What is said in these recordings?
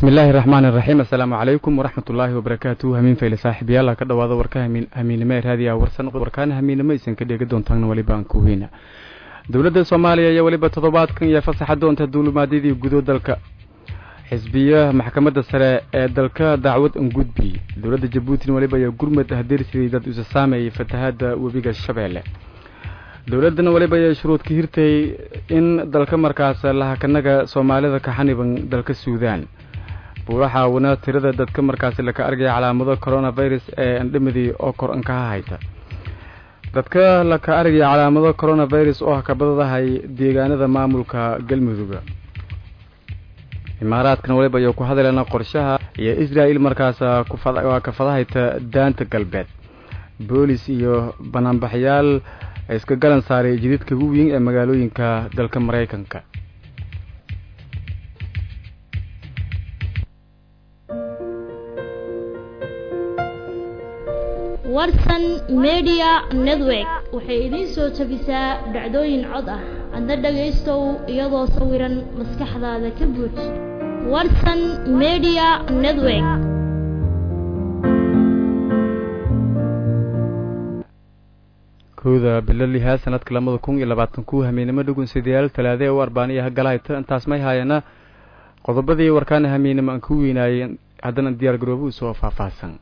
bismi illaahi raxmaan iraxiim assalaamu calaykum waraxmat ullaahi wabarakaatu hamiin fayle saaxiibayaal ka dhawaada warka hamiinimo ee raadiya warsan warkaana hamiinimo aysan ka dheega doontaan weliba aan ku weyna dowladda soomaaliya iyo weliba toddobaadkan iyo fasaxa doonta duulimaadyadii gudo dalka xisbiya maxkamadda sare ee dalka dacwad angudbi dowladda jabuutina weliba iyo gurmad hadeersidii dad isa saameeyay fatahaada webiga shabeelle dowladdana weliba ayay shuruud ka hirtay in dalka markaas lahakanaga soomaalida ka xaniban dalka suudaan buuraxa wana tirada dadka markaasi laka argaya calaamado coronavirus ee andhamadii oo kor ankaha hayta dadka laka argaya calaamado coronavirus oo hakabadadahay deegaanada maamulka galmudugga imaaraadkan waliba iyo ku hadalana qorshaha iyo israel markaas waa ka fadahayta daanta galbeed boolis iyo banaanbaxyaal iska galan saaray jididka ugu weyn ee magaalooyinka dalka maraykanka warsan media network waxay idiin soo jabisaa dhacdooyin cod ah adna dhagaystow iyadoo sawiran maskaxdaada ka buuj warsan media network kowda bilo lihaa sanadka labada kun iyo labaatan ku hamiinimo dhugunsidayaal talaade u arbaaniyaha galahayta intaas may haayana qodobadii warkaana hamiinimo aan ku weynaayeen haddana diyaar garoobo u soo faahfaahsan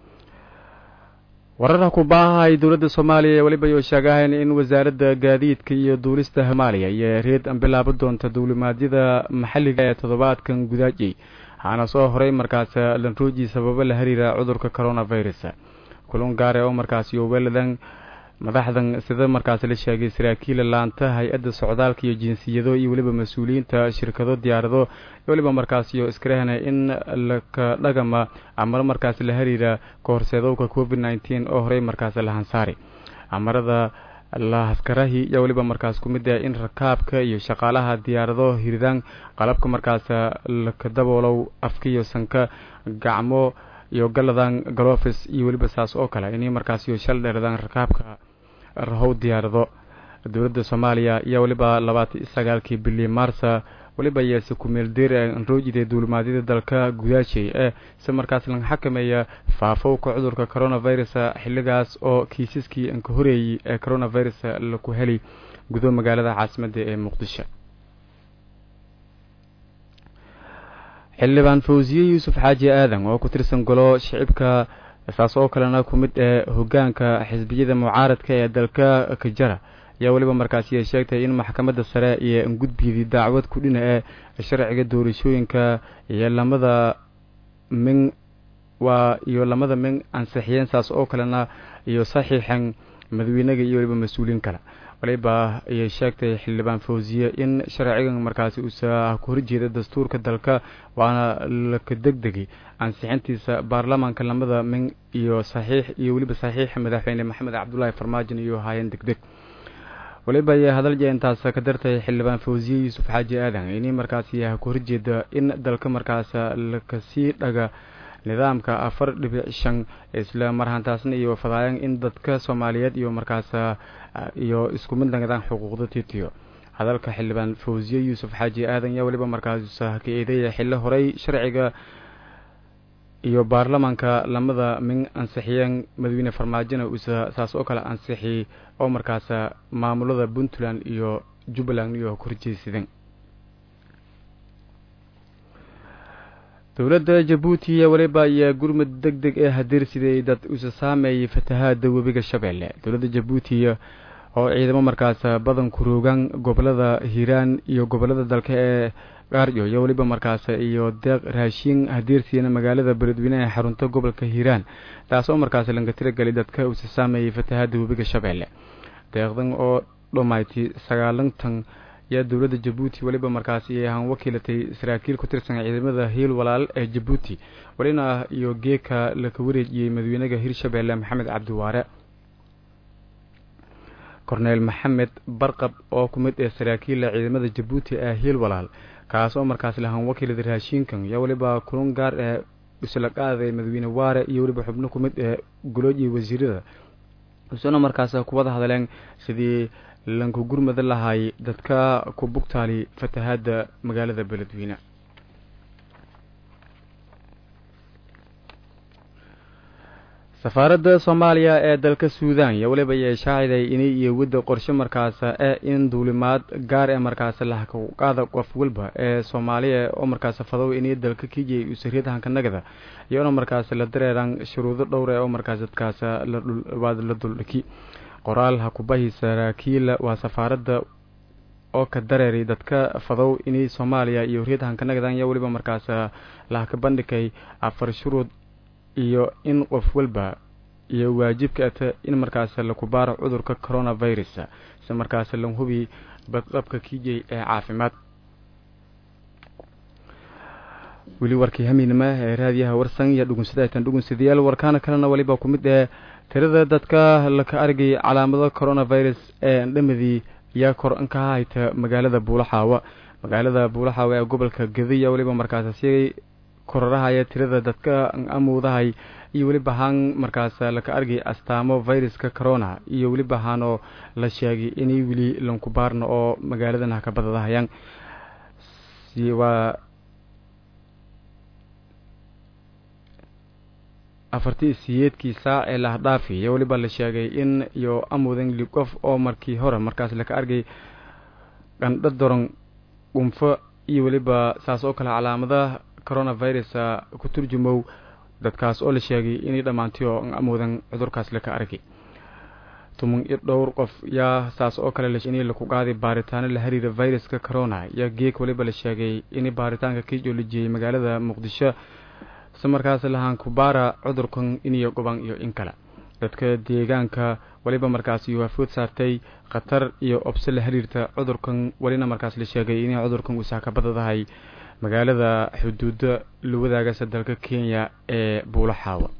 wararha ku baahahay dowladda soomaaliya ee weliba ayuu sheegahayn in wasaaradda gaadiidka iyo duulista soomaaliya iyo reed an bilaabo doonta duulimaadyada maxalliga ee toddobaadkan gudaajiyey waxaana soo horay markaas lanruuji sababo la xiriira cudurka coronavirus kulun gaare oo markaas iyo weladan madaxdan sida markaas la sheegay saraakiila laanta hay-adda socdaalka iyo jinsiyado iyo weliba mas-uuliyiinta shirkado diyaarado weliba markaas iyo iskarahna in laka dhagama amaro markaas la xiriira kahorseedowka covid nneteen oo horey markaas la hansaari amarada lahaskarahi iyo weliba markaas ku mid ah in rakaabka iyo shaqaalaha diyaarado hiridaan qalabka markaas laka daboolow afka iyo sanka gacmo iyo galadan galofis iyo weliba saas oo kale inay markaas iyo shal dheeradaan rakaabka rahow diyaarado dowladda soomaaliya iyo weliba labaatan sagaalkii bili maarsa weliba yeese ku-meeldeer anroojida duulimaadyada dalka gudaashay ee si markaas laga xakameeya faafowka cudurka coronavirus xilligaas oo kiisaskii anka horeeyey ee coronavirus laku heli gudo magaalada caasimadda ee muqdisho xildhibaan fawsiye yuusuf xaaji aadan oo ku tirsan golo shicibka saas oo kalena ku mid ee hogaanka xisbiyada mucaaradka ee dalka kajara ayaa weliba markaasi sheegtay in maxkamadda sare iyo angudbiyadii dacwad ku dhina ee sharciga doorashooyinka iyo lamada min waa iyo lamada min ansixiyeen saas oo kalena iyo saxiixan madaxweynaga iyo weliba mas-uuliyiin kale waliba ayay sheegtay xildhibaan fawsiye in sharcigan markaasi uusa ku horjeeda dastuurka dalka waana laka degdegay ansixintiisa baarlamaanka lamada min iyo saxiix iyo weliba saxiixa madaxweyne maxamed cabdulaahi farmaajon iyo haayeen degdeg waliba ayay hadalja intaas ka dartay xildhibaan fawsiye yuusuf xaaji aadan inay markaasi ku horjeeda in dalka markaas lakasii dhaga nidaamka afar dhibic shan isla marhantaasna iyo fadaayan in dadka soomaaliyeed iyo markaas iyo isku mid nagadaan xuquuqda titiyo hadalka xildhibaan fawsiye yuusuf xaaji aadan yaa weliba markaas ka eedeeya xillo horey sharciga iyo baarlamaanka lamada min ansixiyeen madaxweyne farmaajona uusa saas oo kale ansixi oo markaas maamulada puntland iyo jubbaland iyo korjeysadeen dowladda jabuuti iyo weliba ayaa gurmud deg deg ee hadeersiday dad usa saameeyay fatahaada webiga shabeelle dowladda jabuuti oo ciidamo markaas badan ku roogaan gobolada hiiraan iyo gobolada dalka ee gaarjo iyo weliba markaas iyo deeq raashiin hadeersiina magaalada beledweyne ee xarunta gobolka hiiraan taas oo markaas laga tiragelay dadka usa saameeyay fatahaada webiga shabeelle deeqdan oo dhomayti sagaalantan yaa dowladda jabuuti weliba markaasi ahaan wakiilatay saraakiil ku tirsan ciidamada hiil walaal ee jabuuti welina iyo geeka laka wareejiyey madaxweynaha hirshabeelle maxamed cabdiwaare korneel maxamed barqab oo ku mid ee saraakiilla ciidamada jabuuti ee hiil walaal kaas oo markaas lahaan wakiilada raashiinkan yaa weliba kulun gaar ee isla qaaday madaxweyne waare iyo weliba xubno ku mid ee goloojiya wasiirada isuna markaas ku wada hadleen sidii lanku gurmada lahay dadka ku bugtaali fatahaada magaalada beledweyne safaaradda soomaaliya ee dalka suudan iyo weliba ayay shaaciday inay iyo wadda qorshe markaas ee in duulimaad gaar ee markaas lahaqaada qof walba ee soomaaliya oo markaas fadow inay dalka kijay usariyadanka nagada iyona markaas la dareeran shuruudo dhowr ee oo markaas dadkaas lawaad la duldhiki qoraal hakubahi saraakiil waa safaaradda oo ka dareeray dadka fadow inay soomaaliya iyo horiyadahanka nagadan iyo weliba markaas lahaka bandhigay afar shuruud iyo in qof walba iyo waajibka ata in markaas laku baaro cudurka coronavirus si markaas la hubi badqabka kijay ee caafimaad weli warkii hamiinima ee raadiyaha warsan iyo dhugunsadatan dhugunsadayaal warkaana kalena weliba ku mid ee tirada dadka laka argay calaamado coronavirus ee andhamadii ayaa kor inka hayta magaalada buulaxaawa magaalada buulaxaawa ee gobolka gadiya weliba markaas si kororahaya tirada dadka amuudahay iyo weliba haan markaas laka argay astaamo viruska corona iyo weliba haanoo la sheegay inay weli lankubaarna oo magaaladan haka badadahayaan waa afartii siyeedkii saac ee lahdhaafi iyo weliba la sheegay in iyo amudan li qof oo markii hore markaas laka argay qandho doron dhunfo iyo weliba saas oo kale calaamadaha coronavirus ku turjumow dadkaas oo la sheegay inay dhammaantay oo amuudan cudurkaas laka argay tuman iyo dhowr qof yaa saas oo kale inay laku qaaday baaritaano la xiriira viruska corona yaa geeg weliba la sheegay inay baaritaanka kii joolajiyey magaalada muqdisho si markaas lahaan kubaara cudurkan iniyo goban iyo in kale dadka deegaanka weliba markaas waafood saartay khatar iyo obse la xiriirta cudurkan welina markaas la sheegay inay cudurkan uusaa ka badadahay magaalada xuduuda la wadaagasa dalka kenya ee buulaxaawa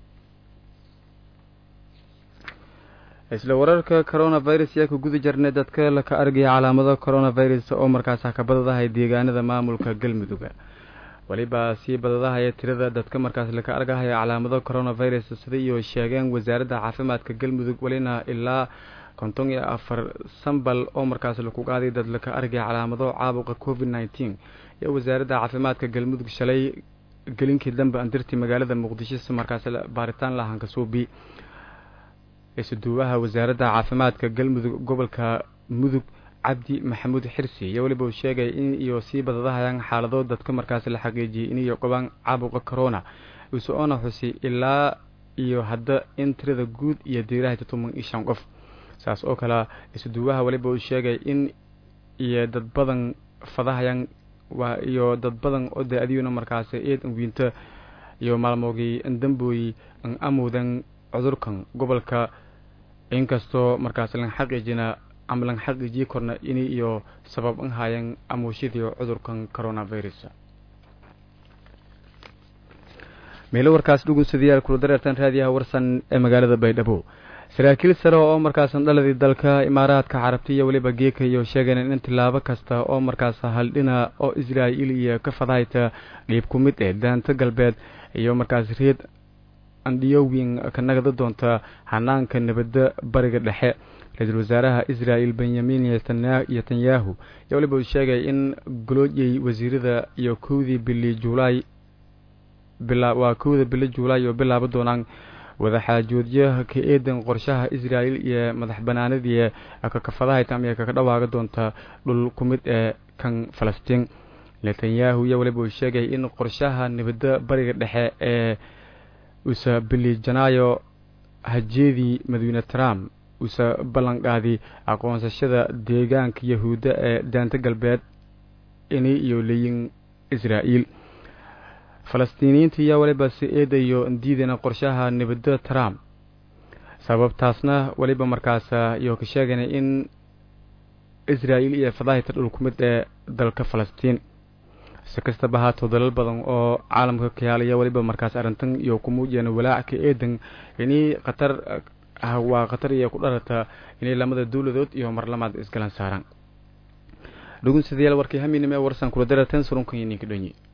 isla wararka coronavirus yaa ka guda jirnay dadka laka argaya calaamado coronavirus oo markaas ka badadahay deegaanada maamulka galmudug weliba sii badadahaya tirada dadka markaas laka argahaya calaamado coronavirus sida iyo sheegeen wasaaradda caafimaadka galmudug welina ilaa konton iyo afar sambal oo markaas laku qaaday dad laka argaya calaamado caabuqa covid nneteen iyo wasaaradda caafimaadka galmudug shalay gelinkii dambe andirtii magaalada muqdisho si markaas baaritaan lahanka suubi isuduubaha wasaaradda caafimaadka galmudug gobolka mudug cabdi maxamuud xirsi iyo weliba uu sheegay in iyo sii badadahayaan xaalado dadka markaas la xaqiijiyay iniyo qabaan caabuqa corona usoona xusi ilaa iyo hadda in tirada guud iyo diirahayta toban iyo shan qof saas oo kale isuduubaha weliba uu sheegay in iyo dad badan fadahayaan waa iyo dad badan oo de adiyuna markaas eed wiinta iyo maalmoogii dambooyi an amuudan cudurkan gobolka inkastoo markaas lan xaqiijina ama lan xaqiijiyi korna inay iyo sabab an haayeen amuushidii cudurkan coronavirus meelo warkaas dhugunsadayaal kula dareertan raadiyaha warsan ee magaalada baydhabo saraakiil sare oo markaasan dhaladii dalka imaaraadka carabta iyo weliba geeka iyo sheegeen in tilaabo kasta oo markaas haldhina oo israa'iil iyo ka fadahayta dhiib ku mid ee daanta galbeed iyo markaas reed andhiyowin ka nagada doonta hanaanka nabadda bariga dhexe ra-iisul wasaaraha israa'il benyamin netanyahu iyo weliba uu sheegay in goloojyey wasiirada iyo kowdii bili juulaay waa kowda bili juulaay oo bilaaba doonaan wadaxaajoodyaha ka eedan qorshaha israa'il iyo madax banaanadii kakafadahaytam iyo kaka dhawaaga doonta dhul ku mid ee kan falastiin netanyahu iyo weliba uu sheegay in qorshaha nabadda bariga dhexe ee usa bili janaayo hajeedii madawyne trump usa ballanqaaday aqoonsashada deegaanka yahuudda ee daanta galbeed inay iyo leeyin israa'iil falastiiniyiinta iyo weliba si eedayo diidana qorshaha nabadda trump sababtaasna weliba markaas iyo ka sheegana in israa'iil iyo fadahita dhul ku mid ee dalka falastiin si kastaba haatoo dalal badan oo caalamka kayaalaya weliba markaas arrintan iyo ku muujiyana walaac ka eedan inay khatar waa khatar iyo ku dharata inay lamada dowladood iyo marlamaad isgalan saaraan dhugunsadayaal warkii haminime warsan kula daratan surunkan iyo ninka dhonyi